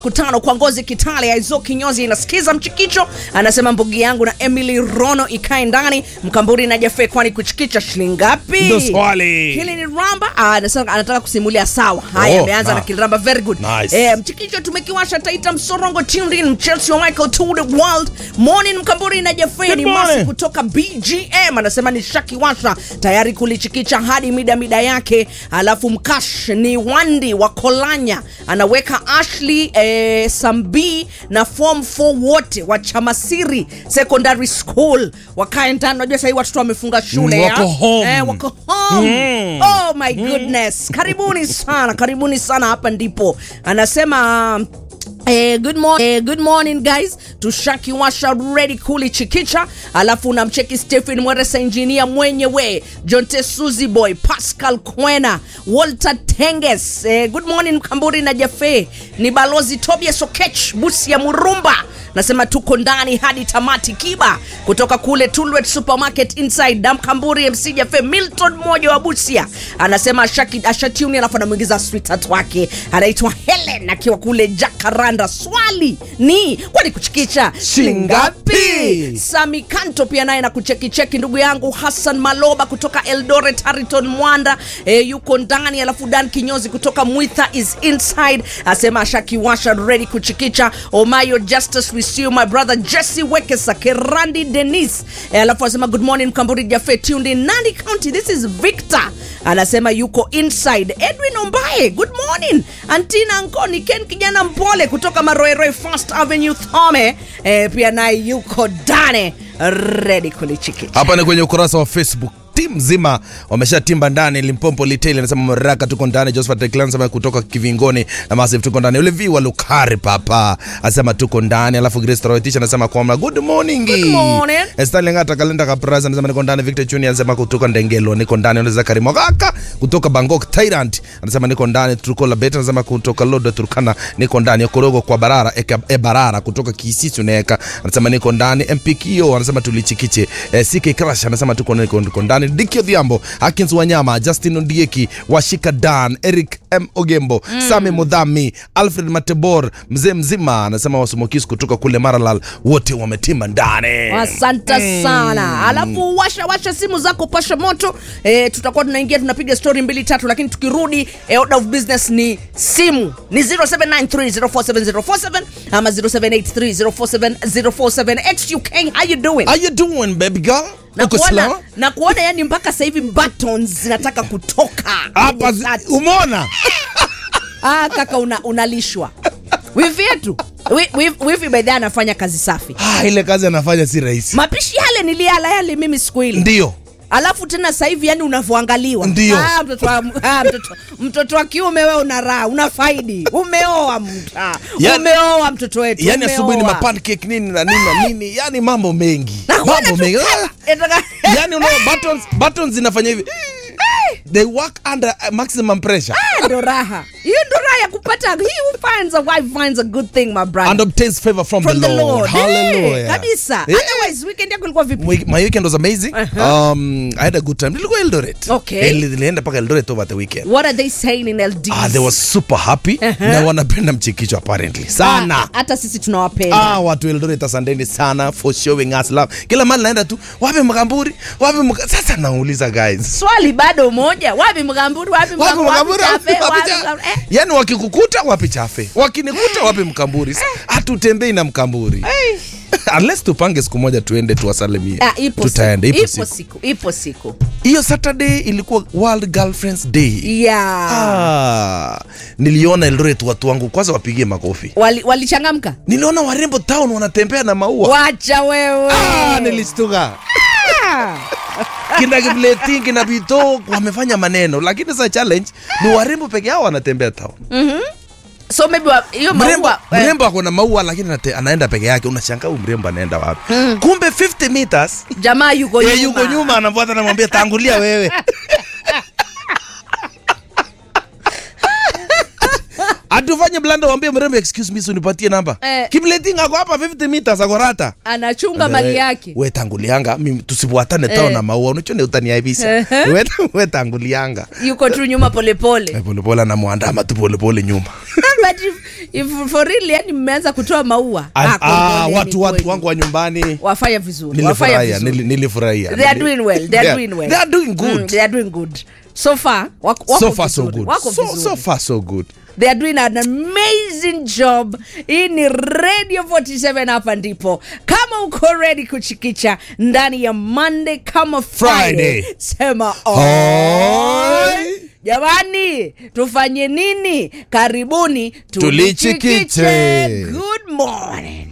kutano kwa ngozi Kitale Aizo kinyozi inasikiza mchikicho, anasema mbugi yangu na Emily Rono ikae ndani mkamburi na Jafe, kwani kuchikicha shilingi ngapi? Ndo swali. Hili ni Ramba ah, anasema anataka kusimulia sawa. Haya, Oh, ameanza na. na Kilramba, very good. Nice. Eh, mchikicho tumekiwasha Taita Msorongo tuned in Chelsea wa Michael to the world morning mkamburi na Jafe Good ni masi morning. kutoka BGM anasema ni shakiwasha tayari kulichikicha hadi mida mida yake. Alafu mkash ni Wandi wa Kolanya anaweka Ashley eh, Sambi na form 4 wote wa Chamasiri Secondary School wakae ndani. Unajua sahii watoto wamefunga shule Mm, ya? wako home. Eh, wako home. Oh my goodness, karibuni sana, karibuni sana. Hapa ndipo anasema Eh, good, mor eh, good morning guys tushakiwasha ready kuli chikicha alafu unamcheki stephen mweresa injinia mwenyewe jonte suzy boy pascal kwena walter tenges eh, good morning mkamburi na jafe ni balozi tobias okech busi ya murumba nasema tuko ndani hadi tamati kiba kutoka kule tulwet supermarket inside damkamburi mc jafe milton mmoja wa busia anasema ashaki- ashatuni alafu anamwingiza sweetheart wake anaitwa helen akiwa kule jakaranda swali ni kwani kuchikicha Shingapi? sami kanto pia naye na kuchekicheki ndugu yangu hassan maloba kutoka eldoret hariton mwanda e, yuko ndani alafu dan kinyozi kutoka mwitha is inside asema ashakiwasha ready kuchikicha omayo justice with you my brother jesse wekesa kerandi denis e, alafu anasema good morning mkamburi jafe tuned in nandi county this is victor anasema yuko inside edwin ombaye good morning antina nkoni ken kijana mpole kutoka maroeroe first avenue thome e, pia naye yuko dane ready kulichikicha hapa ni kwenye ukurasa wa facebook tim mzima wameshatimba ndani limpompo liteli anasema maraka tuko ndani josephat Declan anasema kutoka kivingoni na masif tuko ndani ule viwa lukari papa anasema tuko ndani alafu grace Toroitich anasema kwamba good morning Good morning. Stanley Ngata kalenda kapraza anasema niko ndani Victor Junior anasema kutoka Ndengelo niko ndani unaweza Karimo kaka kutoka Bangkok Thailand anasema niko ndani Trukola Bet anasema kutoka Lodo Turkana niko ndani Okorogo kwa Barara eka, e Barara kutoka Kisisi unaweka anasema niko ndani MPKO anasema tulichikiche eh, CK Crash anasema tuko niko, niko ndani Dikio Dhiambo Akins Wanyama Justin Ondieki Washika Dan Eric M Ogembo mm. Sami Mudhami Alfred Matebor mzee mzima anasema wasumokisi kutoka kule Maralal wote wametima ndani asante sana alafu washa washa simu zako pasha moto e, tutakuwa tunaingia tunapiga story mbili tatu lakini tukirudi e, order of business ni simu ni 0793047047 ama 0783047047 xuk how you doing How you doing baby girl? na Uko kuona, sawa? na kuona yani mpaka sasa hivi buttons zinataka kutoka Hapa kwenye zi- shati. umeona? ah, kaka una, unalishwa wivi yetu Wi- wi- wivi bedha anafanya kazi safi Ah, ile kazi anafanya si rahisi. mapishi yale niliala yale mimi siku ile Ndio. alafu tena sasa hivi yani unavyoangaliwa Ndio. ah, mtoto wa, ah, mtoto, mtoto wa kiume wewe una raha una faidi umeoa mta Yani- umeoa mtoto wetu Yaani asubuhi ni umeoa. mapancake nini na nini na nini, yani mambo mengi. Na kuona Mambo tu- mengi. Ah, Etaka- Yaani unaona buttons buttons zinafanya hivi. They work under uh, maximum pressure Ah, ndo raha hiyo ndo raha ya kupata he who finds a wife finds a good thing my brother and obtains favor from, from the Lord. Hey, Hallelujah. kabisa Eh, otherwise weekend yako ilikuwa vipi My, my weekend was amazing. Um, I had a good time. Nilikuwa Eldoret. Okay. Eh, Nilienda paka Eldoret over the weekend. what are they saying in LD Ah, they were super happy na wanapenda mchikicho apparently sana. Ah, hata sisi tunawapenda Ah, watu Eldoret asanteni sana for showing us love. Kila mali naenda tu, wapi Mkamburi? Wapi Mka... Sasa nauliza guys. swali bado moja wapi mgamburi wapi Wapi Mgamburi? Mkamburi? Wapi Chafe? Wapi Wapi cha- Mgamburi? Eh, Yaani wakikukuta wapi chafe? Wakinikuta wapi Mkamburi? Hatutembei na Mkamburi. Unless tupange siku moja tuende tuwasalimie. ah, ipo Tutaenda siku, ipo ipo siku. siku ipo siku Hiyo Saturday ilikuwa World Girlfriends Day. yeah. Ah, niliona Eldoret watu wangu kwanza wapigie makofi. Wali- walichangamka Niliona warembo town wanatembea na maua. wacha wewe Ah, nilishtuka. Ah. kina Kipleting kina Bito wamefanya maneno, lakini sasa challenge ni warembo peke yao wanatembea town. so maybe wa- hiyo Mrembo, maua eh, mrembo ako na maua lakini anate, anaenda peke yake, unashangaa huyu mrembo anaenda wapi? Kumbe 50 meters jamaa yuko yeye nyuma. yuko nyuma, anafuata, anamwambia tangulia wewe. atufanye blanda wambie mrembo excuse me unipatie namba Eh. kimleting ako hapa 50 meters ako rata anachunga mali yake we tangulianga mimi tusifuatane tao Eh. na maua unachone utaniaibisa Ehe. we, we tangulianga yuko tu nyuma polepole Eh, polepole anamwandama tu polepole nyuma but if, if for real yani mmeanza kutoa maua Ah, ah, ah, kongoleni watu watu kweli. wangu wa nyumbani wafanya vizuri wafanya nilifurahia vizuri nili- nilifurahia they are Nili- doing well they are Yeah, doing well they are doing good mm, they are doing good so far wako, wako so far so vizuri, good wako so, vizuri so far so good they are doing an amazing job hii ni radio 47 hapa ndipo kama uko ready kuchikicha ndani ya monday kama friday, Friday. sema Oi. oi jamani tufanye nini karibuni Tulichikiche. good morning